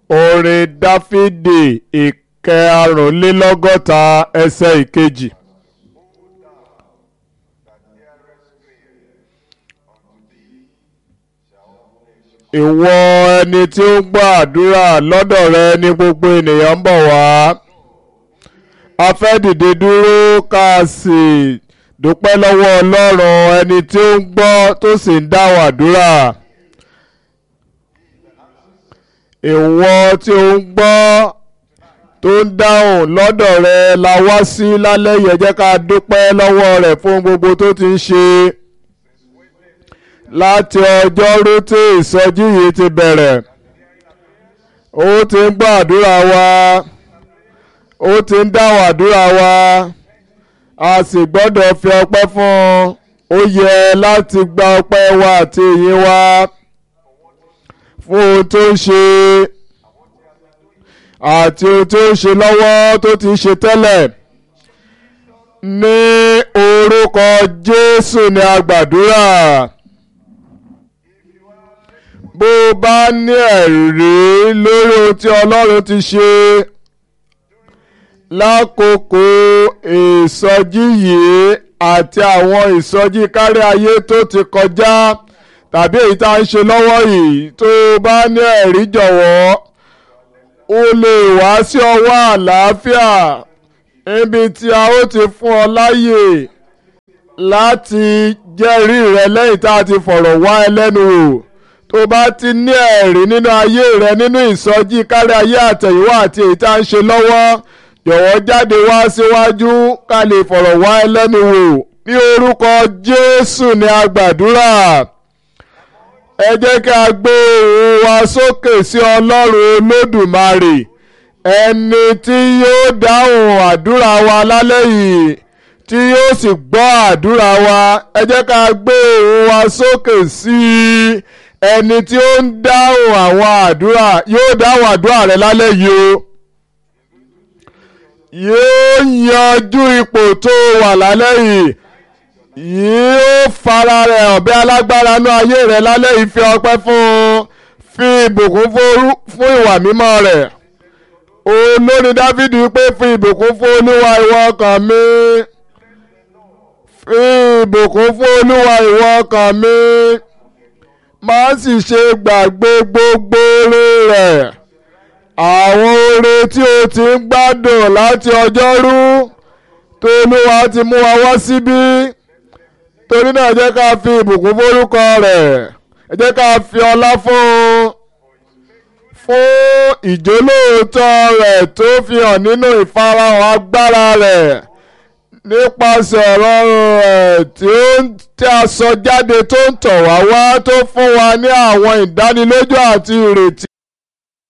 orin dáfídì ìkẹrùnlélọ́gọ́ta ẹsẹ̀ ìkejì. ìwọ ẹni tí ó ń gbọ́ àdúrà lọ́dọ̀ rẹ ní gbogbo ènìyàn ń bọ̀ wá a fẹ́ dìde dúró ká a sì dúpẹ́ lọ́wọ́ ọlọ́run ẹni tí ó ń gbọ́ tó sì ń dáhùn àdúrà ìwọ tí ó ń gbọ́ tó ń dáhùn lọ́dọ̀ rẹ la wá sí lálẹ́ yẹn jẹ́ ká dúpẹ́ lọ́wọ́ rẹ̀ fún gbogbo tó ti ń ṣe láti ọjọ́rú tí ìsọjí yìí ti bẹ̀rẹ̀ ó ti ń gbọ́ àdúrà wa ó ti ń dáhùn àdúrà wa a sì gbọ́dọ̀ fi ọpẹ́ fún un ó yẹ láti gba ọpẹ́ wa àti ìyìn wa fún ohun tó ń ṣe àti ohun tó ń ṣe lọ́wọ́ tó ti ń ṣe tẹ́lẹ̀ ní orúkọ Jésù ni a gbàdúrà bó o bá ní ẹ̀rí lórí ohun tí Ọlọ́run ti ṣe lákòókò ìsọjí yìí àti àwọn ìsọjí kárí ayé tó ti kọjá tàbí èyí tá à ń ṣe lọ́wọ́ yìí tó o bá ní ẹ̀rí jọ̀wọ́ o lè wá sí ọwọ́ àlàáfíà níbi tí a ó ti fún ọ láyè láti jẹ́rìí rẹ lẹ́yìn tá a ti fọ̀rọ̀ wá ẹ lẹ́nu wò tó bá ti ní ẹ̀rí nínú ayé rẹ nínú ìsọjí kárí ayé àtẹ̀yìnwá àti èyí tá à ń ṣe lọ́wọ́ jọ̀wọ́ jáde wá síwájú ká lè fọ̀rọ̀ wá ẹ lẹ́nu wò ní orúkọ Jésù ni a gbàdúrà ẹ jẹ́ kí a gbé ohùn wa sókè sí Ọlọ́run Olódùmarè ẹni tí yóò dáhùn àdúrà wa lálẹ́ yìí tí yóò sì gbọ́ àdúrà wa ẹ jẹ́ ká gbé ohùn wa sókè sí ẹni tí ó ń dáhùn àwọn àdúrà yóò dáhùn àdúrà rẹ lálẹ́ yìí o yóò yanjú ipò tó wà lálẹ́ yìí yóò fara rẹ̀ ọ̀bẹ alágbára nú ayé rẹ̀ lálẹ́ yìí fi ọpẹ́ fún un fi ìbùkún fún ìwà mímọ́ rẹ̀ olórí Dáfídì pé fi ìbùkún fún Olúwa ìwọ ọkàn mi fi ìbùkún fún Olúwa ìwọ ọkàn mi má sì ṣe gbàgbé gbogbo oore rẹ̀ àwọn oore tí o ti ń gbádùn láti ọjọ́rú tó Olúwa ti mú wa wá síbí torí náà jẹ́ ká fi ìbùkún forúkọ rẹ̀ ẹ jẹ́ ká fi ọlá fún un fún ìjólóòótọ́ rẹ̀ tó fi hàn nínú ìfarahàn agbára rẹ̀ nípasẹ̀ ọ̀rọ̀ rẹ̀ tí a sọ jáde tó ń tọ̀ wá wá tó fún wa ní àwọn ìdánilójú àti ìrètí.